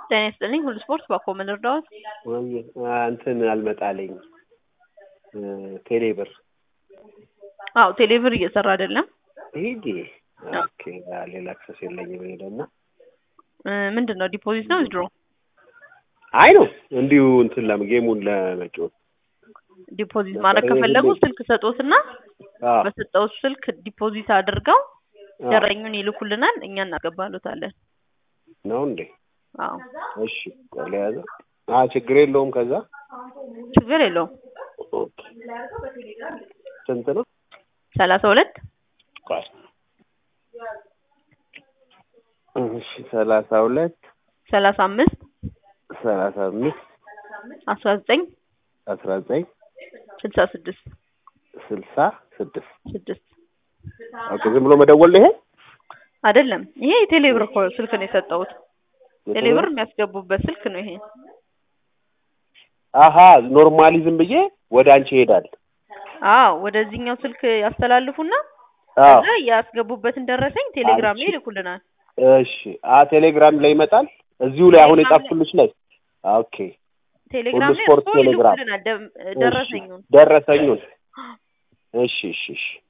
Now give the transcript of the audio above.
ጤና ይስጥልኝ ሁሉ ስፖርት ባኮ ምን ልርዳዎት? ወይ እንትን አልመጣልኝ ቴሌ ብር አዎ ቴሌብር እየሰራ አይደለም። ሂጂ ኦኬ ሌላ አክሰስ የለኝም እኔ ደግሞ እ ምንድን ነው ዲፖዚት ነው ዊዝድሮ? አይ ነው እንዲሁ እንትን ለም ጌሙን ለመጫወት ዲፖዚት ማድረግ ከፈለጉ ስልክ ሰጦትና አዎ በሰጠውት ስልክ ዲፖዚት አድርገው አዎ። ደረኙን ይልኩልናል እኛ እናቀባሉታለን። ነው እንዴ? አዎ እሺ ቆይ ለያዘ አ ችግር የለውም ከዛ ችግር የለውም። ኦኬ ስንት ነው? ሰላሳ ሁለት ቆይ እሺ ሰላሳ ሁለት ሰላሳ አምስት ሰላሳ አምስት አስራ ዘጠኝ አስራ ዘጠኝ ስልሳ ስድስት ስልሳ ስድስት ስድስት ኦኬ ዝም ብሎ መደወል ነው ይሄ? አይደለም ይሄ የቴሌብር እኮ ስልክ ነው የሰጠሁት። ቴሌብር የሚያስገቡበት ስልክ ነው ይሄ። አሀ ኖርማሊ ዝም ብዬ ወደ አንቺ ይሄዳል። አዎ ወደዚህኛው ስልክ ያስተላልፉና አዎ ከዛ ያስገቡበትን ደረሰኝ ቴሌግራም ላይ አንቺ- ይልኩልናል። እሺ አ ቴሌግራም ላይ ይመጣል እዚሁ ላይ አሁን ቴሌግራም የጻፍኩልሽ ላይ ኦኬ ቴሌግራም ሁሉ ላይ ስፖርት እርስዎ ቴሌግራም ይልኩልናል ደም- እሺ፣ ደረሰኙን። ደረሰኙን እሺ እሺ እሺ